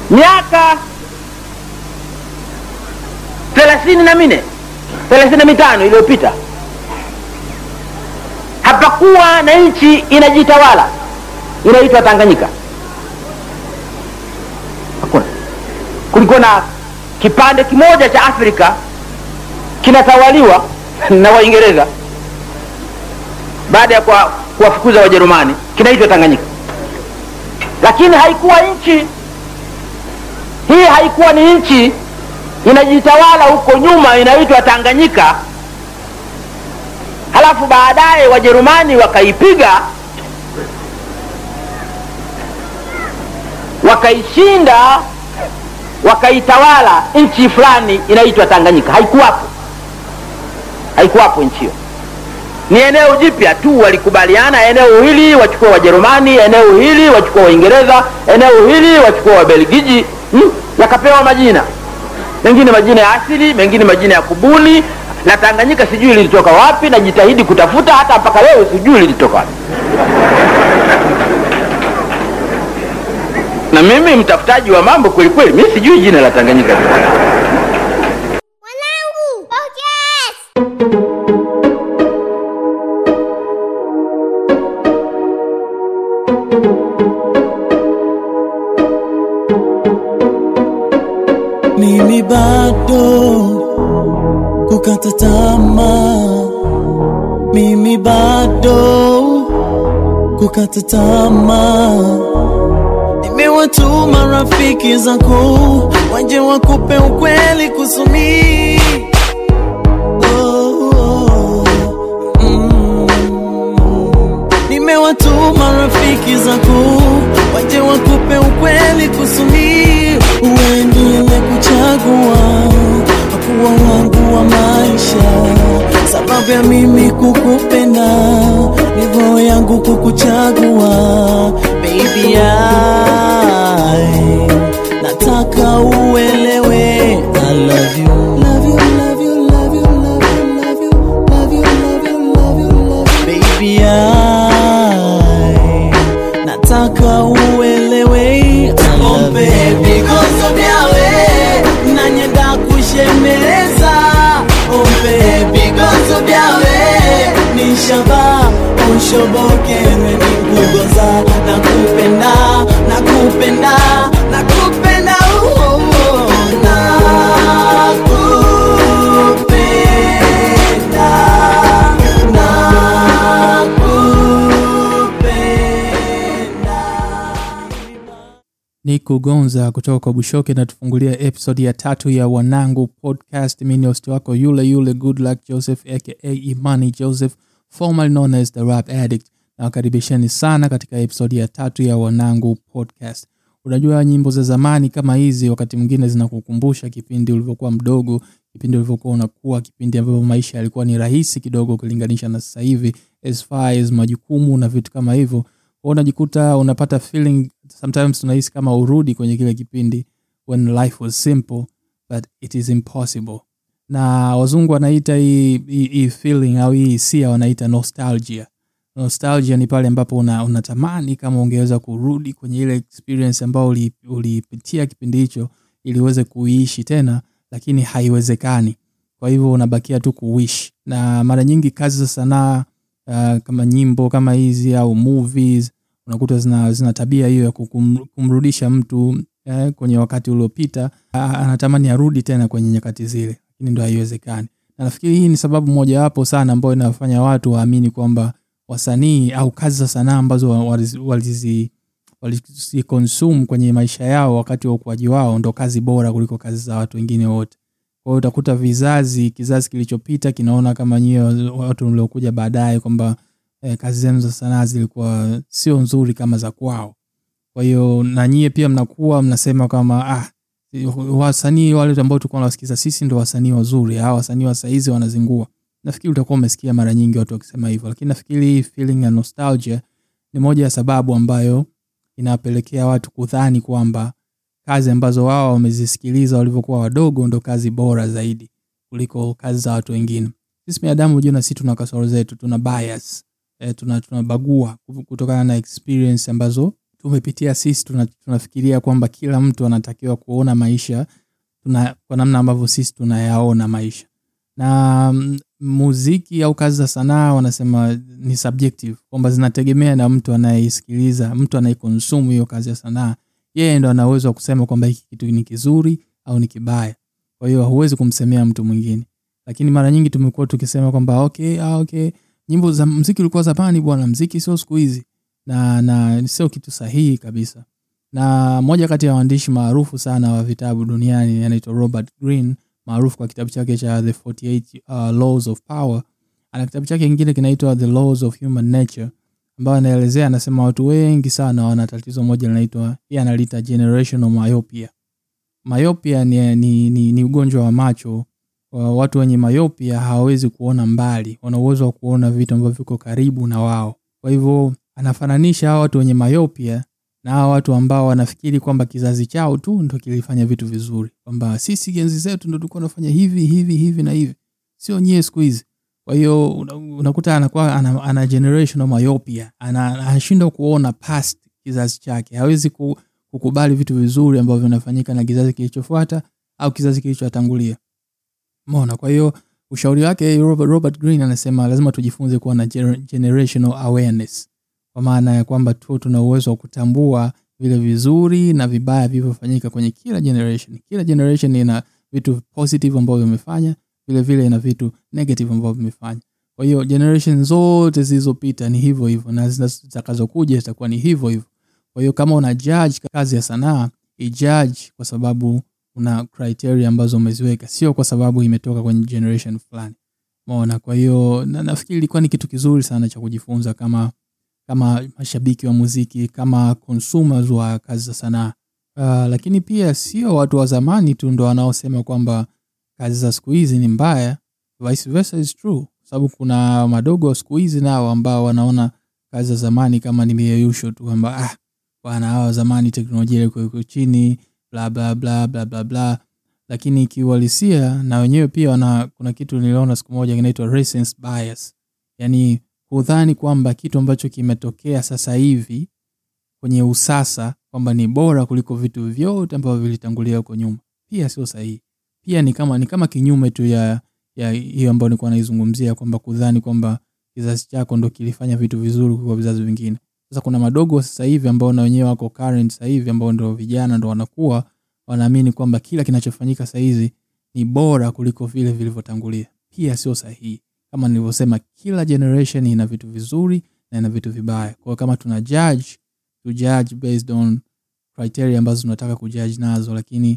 miaka thelathini na minne thelathini na mitano iliyopita hapakuwa na nchi inajitawala inaitwa tanganyika hakuna kulikuwa na kipande kimoja cha afrika kinatawaliwa na waingereza baada ya kuwa- kuwafukuza wajerumani kinaitwa tanganyika lakini haikuwa nchi hii haikuwa ni nchi inajitawala huko nyuma inaitwa tanganyika halafu baadaye wajerumani wakaipiga wakaishinda wakaitawala nchi fulani inaitwa tanganyika haikuwapo haikuwapo nchi hiyo ni eneo jipya tu walikubaliana eneo hili wachukua wajerumani eneo hili wachukua waingereza eneo hili wachukua wabelgiji hmm? yakapewa majina mengine majina ya asili mengine majina ya kubuni la tanganyika sijui lilitoka wapi najitahidi kutafuta hata mpaka leo sijui lilitoka wapi na mimi mtafutaji wa mambo kwelikweli mi sijui jina la tanganyika Wanangu, podcast. mimi bado kukata tamaa, mimi bado kukata tamaa. Nimewatuma rafiki zako waje wakupe ukweli kusumi oh, oh, mm. Nimewatuma rafiki zako waje wakupe ukweli kusumi uendelee kuchagua kuwa wangu wa maisha, sababu ya mimi kukupenda ni roho yangu kukuchagua baby I nataka uelewe I love you love you love you love you love you love you love you love you love you love you baby I nataka uelewe ombe vigozo vyawe nanyenda kushemeleza ombe vigozo vyawe nishaba unshobokerwe nikugoza nakupenda nakupenda nakupenda oh, oh, oh, nakupenda nakupenda Niku Gonza kutoka kwa Bushoke natufungulia episodi ya tatu ya Wanangu Podcast. Mimi ni host wako yule yule Goodluck Joseph aka Imani Joseph formerly known as the Rap Addict. Nawakaribisheni sana katika episodi ya tatu ya Wanangu Podcast. Unajua nyimbo za zamani kama hizi wakati mwingine zinakukumbusha kipindi ulivyokuwa mdogo, kipindi ulivyokuwa unakuwa, kipindi ambavyo maisha yalikuwa ni rahisi kidogo ukilinganisha na sasa hivi as far as majukumu na vitu kama hivyo kwa unajikuta unapata feeling sometimes tunahisi kama urudi kwenye kile kipindi when life was simple but it is impossible na wazungu wanaita hii, hii, hii feeling au hii hisia wanaita nostalgia nostalgia ni pale ambapo una, unatamani kama ungeweza kurudi kwenye ile experience ambayo uli- ulipitia kipindi hicho ili uweze kuiishi tena lakini haiwezekani kwa hivyo unabakia tu kuwish na mara nyingi kazi za sanaa uh, kama nyimbo kama hizi au movies unakuta zina, zina tabia hiyo ya kukum- kumrudisha mtu eh, kwenye wakati uliopita ah, anatamani arudi tena kwenye nyakati zile lakini ndo haiwezekani na nafikiri hii ni sababu mojawapo sana ambayo inafanya watu waamini kwamba wasanii au kazi za sanaa ambazo wa- walizi- walizi walizikonsume kwenye maisha yao wakati wa ukuaji wao ndo kazi bora kuliko kazi za watu wengine wote kwa hiyo utakuta vizazi kizazi kilichopita kinaona kama nyie watu mliokuja baadaye kwamba eh, kazi zenu za sanaa zilikuwa sio nzuri kama za kwao kwa hiyo na nyie pia mnakuwa mnasema kama ah, wasanii wale ambao tulikuwa nawasikiza sisi ndo wasanii wazuri hawa wasanii wa saizi wanazingua nafikiri utakuwa umesikia mara nyingi watu wakisema hivyo lakini nafikiri hii feeling ya nostalgia ni moja ya sababu ambayo inawapelekea watu kudhani kwamba kazi ambazo wao wamezisikiliza walivyokuwa wadogo ndo kazi bora zaidi kuliko kazi za watu wengine sisi binadamu hujua na sisi tuna kasoro zetu tuna bias e, tuna tunabagua kutokana na experience ambazo tumepitia sisi tuna, tunafikiria kwamba kila mtu anatakiwa kuona maisha tuna, kwa namna ambavyo sisi tunayaona maisha na mm, muziki au kazi za sanaa wanasema ni subjective kwamba zinategemea na mtu anayeisikiliza mtu anayekonsumu hiyo kazi ya sanaa yeye ndo ana uwezo wa kusema kwamba hiki kitu ni kizuri au ni kibaya kwa hiyo huwezi kumsemea mtu mwingine lakini mara nyingi tumekuwa tukisema kwamba okay, ah, okay nyimbo za mziki ulikuwa zamani bwana mziki sio siku hizi na na sio kitu sahihi kabisa na moja kati ya waandishi maarufu sana wa vitabu duniani anaitwa robert green maarufu kwa kitabu chake cha the 48 uh, laws of power ana kitabu chake kingine kinaitwa the laws of human nature ambayo anaelezea anasema watu wengi sana wana tatizo moja linaitwa yeye analiita generational myopia myopia ni, ni, ni, ni ugonjwa wa macho wa watu wenye myopia hawawezi kuona mbali wana uwezo wa kuona vitu ambavyo viko karibu na wao kwa hivyo anafananisha hawa watu wenye myopia na hawa watu ambao wanafikiri kwamba kizazi chao tu ndo kilifanya vitu vizuri kwamba sisi enzi zetu ndo tulikuwa tunafanya hivi hivi hivi na hivi sio nyie siku hizi kwa hiyo una- unakuta anakuwa ana, ana generational myopia ana- anashindwa kuona past kizazi chake hawezi ku, kukubali vitu vizuri ambavyo vinafanyika na kizazi kilichofuata au kizazi kilichotangulia mona kwa hiyo ushauri wake robert, robert green anasema lazima tujifunze kuwa na gener- generational awareness kwa maana ya kwamba tu tuna uwezo wa kutambua vile vizuri na vibaya vilivyofanyika kwenye kila generation kila generation ina vitu positive ambavyo vimefanya vile vile ina vitu negative ambavyo vimefanya kwa hiyo generation zote zilizopita ni hivyo hivyo na zina- zitakazokuja zitakuwa ni hivyo hivyo kwa hiyo kama una judge kazi ya sanaa ijudge kwa sababu una criteria ambazo umeziweka sio kwa sababu imetoka kwenye generation fulani maona kwa hiyo na, nafikiri ilikuwa ni kitu kizuri sana cha kujifunza kama kama mashabiki wa muziki kama consumers wa kazi za sanaa uh, lakini pia sio watu wa zamani tu ndo wanaosema kwamba kazi za siku hizi ni mbaya vice versa is true kwa sababu kuna madogo wa siku hizi nao ambao wanaona kazi za zamani kama ni mieyusho tu kwamba ah bwana hawa wa zamani teknolojia ilikuwa iko chini bla bla bla bla bla bla lakini kiuhalisia na wenyewe pia wana, kuna kitu niliona siku moja kinaitwa recency bias yani kudhani kwamba kitu ambacho kimetokea sasa hivi kwenye usasa kwamba ni bora kuliko vitu vyote ambavyo vilitangulia huko nyuma pia sio sahihi pia ni kama ni kama kinyume tu ya ya hiyo ambayo nilikuwa naizungumzia kwamba kudhani kwamba kizazi chako ndo kilifanya vitu vizuri kuliko vizazi vingine sasa kuna madogo sasa hivi ambao na wenyewe wako current sasa hivi ambao ndo vijana ndo wanakuwa wanaamini kwamba kila kinachofanyika sasa hizi ni bora kuliko vile vilivyotangulia pia sio sahihi kama nilivyosema kila generation ina vitu vizuri na ina vitu vibaya kwao kama tuna judge to judge based on criteria ambazo tunataka kujudge nazo lakini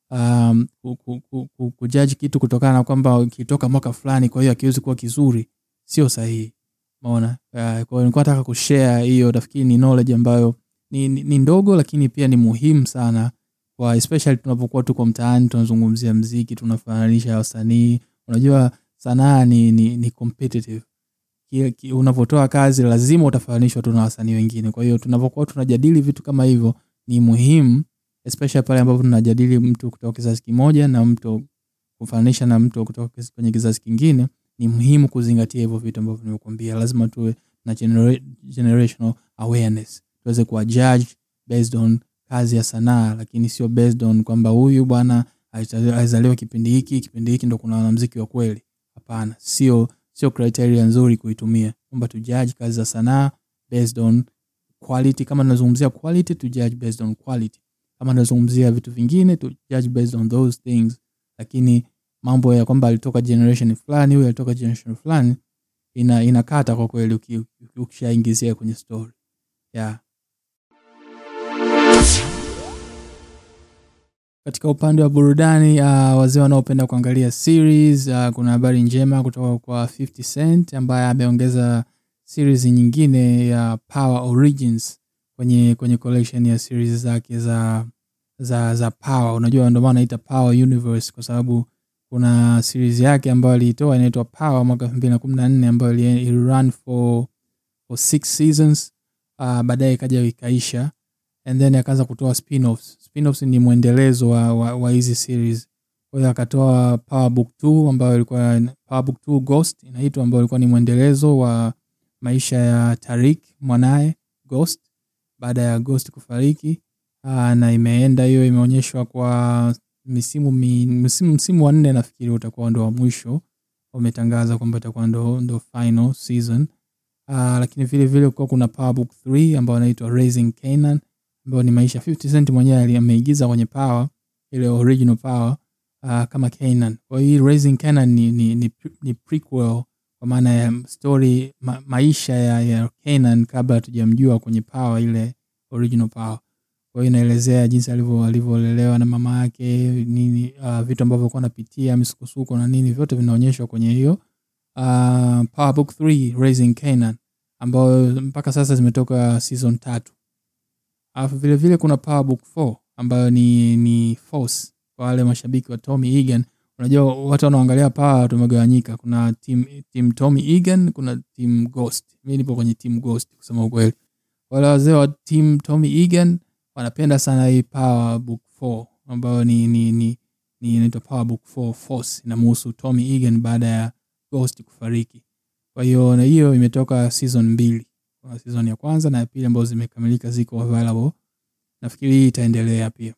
um, ku- ku- ku- ku- kujudge kitu kutokana na kwamba kitoka mwaka fulani kwa hiyo akiwezi kuwa kizuri sio sahihi maona uh, kwa hiyo nilikuwa nataka kushare hiyo nafikiri ni knowledge ambayo ni, ni, ni ndogo lakini pia ni muhimu sana kwa especially tunapokuwa tuko mtaani tunazungumzia mziki tunafananisha wasanii unajua sanaa ni, ni, ni competitive Ki- ki- unavyotoa kazi lazima utafananishwa tu na wasanii wengine kwa hiyo tunapokuwa tunajadili vitu kama hivyo ni muhimu especially pale ambapo tunajadili mtu kutoka kizazi kimoja na mtu kufananisha na mtu kutoka kis- kwenye kizazi kingine ni muhimu kuzingatia hivyo vitu ambavyo nimekuambia lazima tuwe na genera- generational awareness tuweze kuwa judge based on kazi ya sanaa lakini sio based on kwamba huyu bwana alizaliwa alizaliwa kipindi hiki kipindi hiki ndo kuna wanamziki wa kweli hapana sio sio criteria nzuri kuitumia kwamba tu judge kazi za sanaa based on quality kama tunazungumzia quality to judge based on quality kama tunazungumzia vitu vingine to judge based on those things lakini mambo ya kwamba alitoka generation fulani huyu alitoka generation fulani ina inakata kwa kweli uki- uki- ukishaingizia kwenye story yeah. katika upande wa burudani uh, wazee wanaopenda kuangalia series uh, kuna habari njema kutoka kwa 50 cent ambaye ameongeza series nyingine ya power origins kwenye kwenye collection ya series zake za za za power unajua ndio maana naita power universe kwa sababu kuna series yake ambayo aliitoa inaitwa power mwaka 2014 ambayo ili ili run for for six seasons uh, baadaye ikaja ikaisha and then akaanza kutoa spin-offs. Spin-offs ni mwendelezo wa, wa, wa hizi series kwa hiyo akatoa power book 2 ambayo ilikuwa power book 2 ghost inaitwa ambayo ilikuwa ni mwendelezo wa maisha ya tarik mwanaye ghost baada ya Ghost kufariki uh, na imeenda hiyo, imeonyeshwa kwa misimu mi, msimu, msimu wa nne nafikiri utakuwa ndo wa mwisho, wametangaza kwamba itakuwa ndo, ndo final season uh, lakini vile vile kuwa kuna Power Book 3 ambayo inaitwa Raising Canaan ambayo ni maisha 50 Cent mwenyewe ali- ameigiza kwenye Power ile original Power uh, kama Canaan. Kwa hiyo hii Raising Canaan ni, ni, ni, pre- ni prequel kwa maana ya story ma, maisha ya, ya Canaan kabla hatujamjua kwenye Power ile original Power. Kwa hiyo inaelezea jinsi alivyo alivyolelewa na mama yake nini, uh, vitu ambavyo alikuwa anapitia misukosuko na nini, vyote vinaonyeshwa kwenye hiyo uh, Power Book 3 Raising Canaan ambayo mpaka sasa zimetoka season tatu. Alafu vile vile kuna Power Book 4 ambayo ni ni Force kwa wale mashabiki wa Tommy Egan. Unajua watu wanaoangalia Power tumegawanyika. Kuna team team Tommy Egan, kuna team Ghost. Mimi nipo kwenye team Ghost kusema ukweli. Wale wazee wa team Tommy Egan wanapenda sana hii Power Book 4 ambayo ni ni ni ni inaitwa Power Book 4 Force inamhusu Tommy Egan baada ya Ghost kufariki. Kwa hiyo na hiyo imetoka season mbili. Kuna season ya kwanza na ya pili ambazo zimekamilika ziko available. Nafikiri hii itaendelea pia.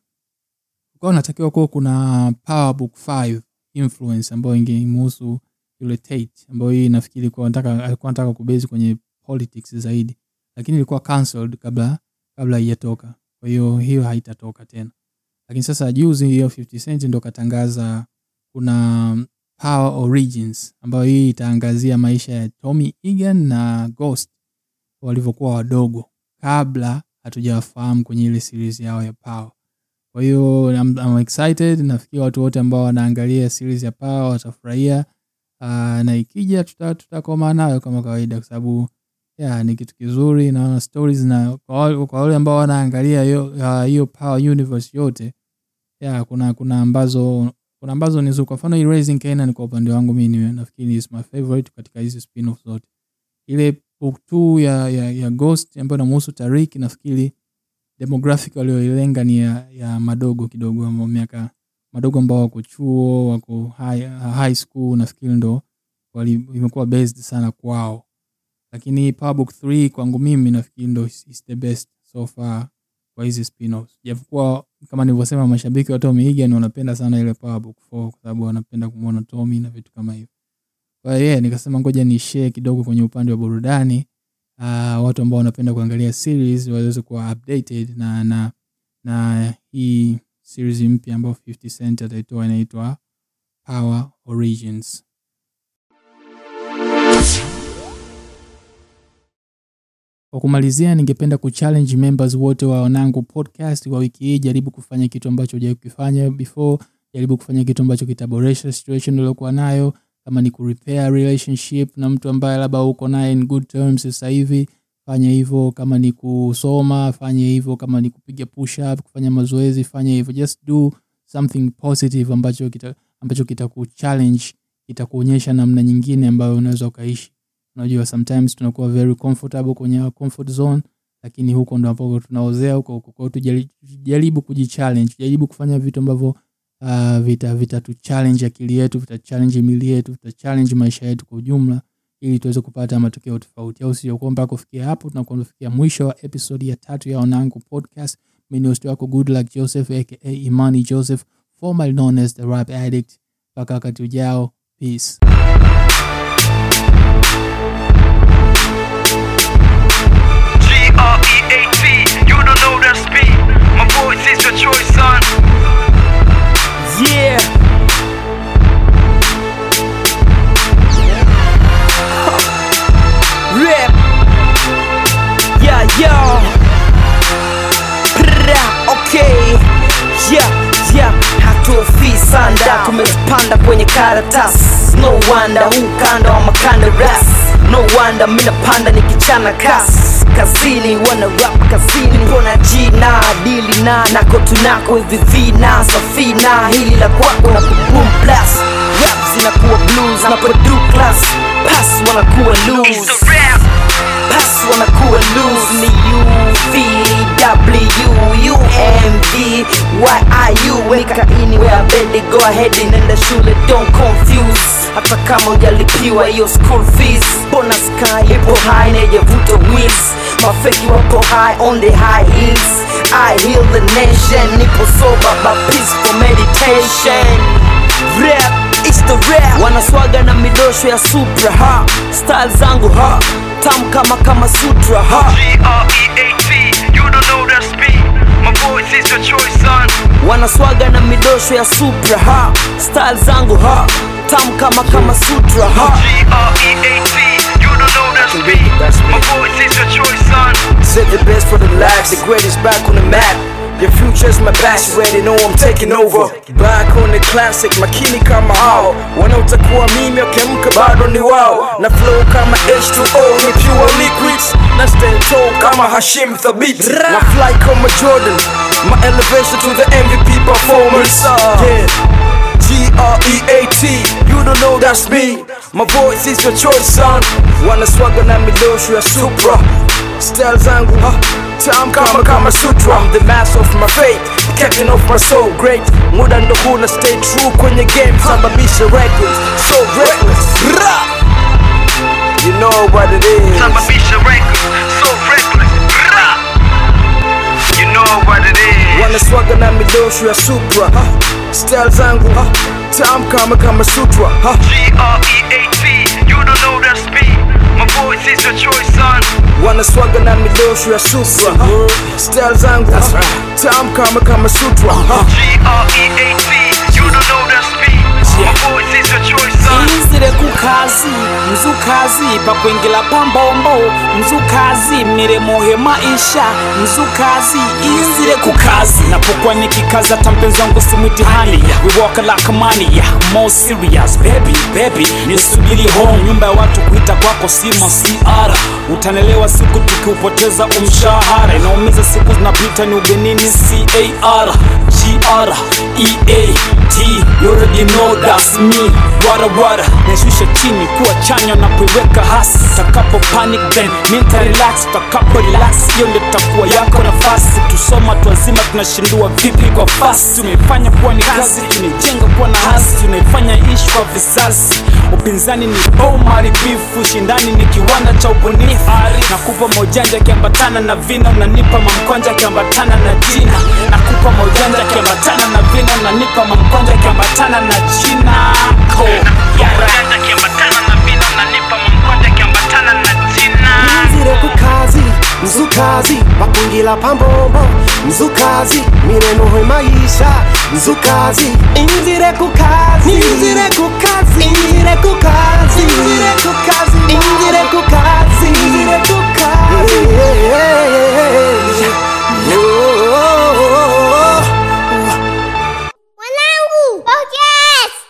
Kwa hiyo natakiwa kuwa kuna Power Book 5 influence ambayo ingemhusu yule Tate ambayo hii nafikiri kwa nataka alikuwa anataka kubezi kwenye politics zaidi. Lakini ilikuwa cancelled kabla kabla haijatoka. Kwa hiyo hiyo haitatoka tena. Lakini sasa juzi hiyo 50 Cent ndo katangaza kuna Power Origins ambayo hii itaangazia maisha ya Tommy Egan na Ghost walivyokuwa wadogo kabla hatujawafahamu kwenye ile series yao ya Power. Kwa hiyo I'm, I'm excited. Nafikiri watu wote ambao wanaangalia series ya Power watafurahia. Uh, na ikija tuta- tutakoma nayo kama kawaida kwa sababu yeah, ni kitu kizuri naona stories na kwa wale- kwa wale ambao wanaangalia hiyo uh, hiyo Power Universe yote yeah, kuna kuna ambazo kuna ambazo ni nzuri. Kwa mfano hii Raising Canaan kwa upande wangu mimi ni- nafikiri is my favorite katika hizi spin-off zote. Ile book 2 ya, ya, ya Ghost ambayo inamhusu Tariq nafikiri demographic walioilenga ni ya, ya madogo kidogo ambao miaka madogo ambao wako chuo wako high, high school nafikiri ndo wali, imekuwa based sana kwao lakini Power Book 3 kwangu mimi nafikiri ndo is, is the best so far kwa hizi spin-offs japokuwa kama nilivyosema mashabiki wa Tommy Egan wanapenda sana ile Power Book 4 kwa sababu wanapenda kumwona Tommy na vitu kama hivyo kwa hiyo yeah, nikasema ngoja ni share kidogo kwenye upande wa burudani uh, watu ambao wanapenda kuangalia series waweze kuwa updated na na na hii series mpya ambayo 50 Cent ataitoa inaitwa Power Origins. Kwa kumalizia, ningependa kuchallenge members wote wa Wanangu Podcast kwa wiki hii, jaribu kufanya kitu ambacho hujawahi kukifanya before, jaribu kufanya kitu ambacho kitaboresha situation uliokuwa nayo, kama ni kurepair relationship na mtu ambaye labda uko naye in good terms sasa hivi, fanya hivyo. Kama ni kusoma, fanya hivyo. Kama ni kupiga push up, kufanya mazoezi, fanya hivyo. Just do something positive ambacho kita ambacho kitakuchallenge, kitakuonyesha namna nyingine ambayo unaweza ukaishi. Unajua, sometimes tunakuwa very comfortable kwenye our comfort zone, lakini huko ndo ambapo tunaozea huko huko. Kwa hiyo tujali- tujaribu kujichallenge, jaribu kufanya vitu ambavyo uh, vita vitatu challenge akili yetu, vita challenge mili yetu, vita challenge maisha yetu kwa ujumla, ili tuweze kupata matokeo tofauti, au sio? Kwa mpaka kufikia hapo, tunakuwa tumefikia mwisho wa episode ya tatu ya Onango Podcast. Mimi ni host wako Good Luck Joseph aka Imani Joseph, formerly known as the Rap Addict. Mpaka wakati ujao, peace. G-R-E-A-T, you don't know that speed. My voice is your choice, son. Yeah. Rap. Yeah, yo. Pra, okay. Yeah, yeah. Hatuofii sanda, tumepanda kwenye karatasi. No wonder huu kanda wa makanda ras. No wonder mina panda nikichana kas kazini wana rap kazini kona jina dili na nako tunako hivi vina safina hili la kwako na boom plus rap zinakuwa blues na produ class pass wanakuwa It's loose the rap. pass wanakuwa loose ni UVW UMV YIU nikaini wea bedi go ahead nenda shule don't confuse hata kama ujalipiwa hiyo school fees bonus sky ipo high nejevuta wheels mafeki wapo high on the high heels I heal the nation nipo sober but peaceful meditation rap it's the rap wanaswaga na midosho ya supra ha style zangu ha tam kama kama sutra ha G-R-E-A-T, you don't know that's me. My voice is your choice, son. wanaswaga na midosho ya supra ha style zangu ha tam kama kama sutra ha G-R-E-A-T, you don't know that's me. My voice is your choice, son. Said the best for the last, the greatest back on the map. Your future's my past, you already know I'm taking over. Back on the classic, makini kama hao wanaotakuwa mimi wakiamka bado ni wao na flow kama H2O ni pure liquids na stand tall kama Hashim Thabit na fly kama Jordan my elevation to the MVP performance yeah G-R-E-A-T, you don't know that's me My voice is your choice son Wanaswaga na midosho ya supra Style zangu huh? Tam kama kama sutra I'm the master of my faith Captain of my soul great Muda ndo huna stay true kwenye game Sababisha records So reckless Ra! You know what it is Sababisha records, so reckless. Rah! You know what it is. wanaswaga na midosho ya supra huh? Style zangu huh? Tam kama kama sutra huh? G-R-E-A-T, you don't know that's me. My voice is your choice, son. wanaswaga na midosho ya supra huh? Style zangu huh? Tam kama kama sutra huh? G-R-E-A-T, you don't know that's me. My voice is your choice, son. inzire kukazi mzukazi pakwingila pambombo mzukazi mniremouhe maisha mzukazi inzire kukazi napokuwa nikikaza tampenzangu si mitihani we walk like money yeah, more serious baby baby nisubiri home nyumba ya watu kuita kwako simo siara utanelewa siku tukiupoteza umshahara inaumiza siku zinapita ni ugenini car gr eat you already know that's me wara wara naishusha chini kuwa chanya na kuiweka hasi takapo panic then minta relax takapo relax hiyo ndio takuwa yako nafasi tusoma tuazima tunashindua vipi kwa fasi tumeifanya kuwa ni kazi tumejenga kuwa na hasi tunaifanya ishi kwa vizazi upinzani ni boma ribifu shindani ni kiwanda cha ubunifu nakupa maujanja akiambatana na vina unanipa mamkonja akiambatana na jina nakupa maujanja akiambatana na vina unanipa mamkonja akiambatana na jina ko Ujanja kiambatana na vina, unanipa mamkonja kiambatana na jina. nzire kukazi mzukazi bakungila pambombo mzukazi mirenohwe maisha mzukazi inzire kukazi inzire kukazi inzire kukazi inzire kukazi inzire kukazi inzire kukazi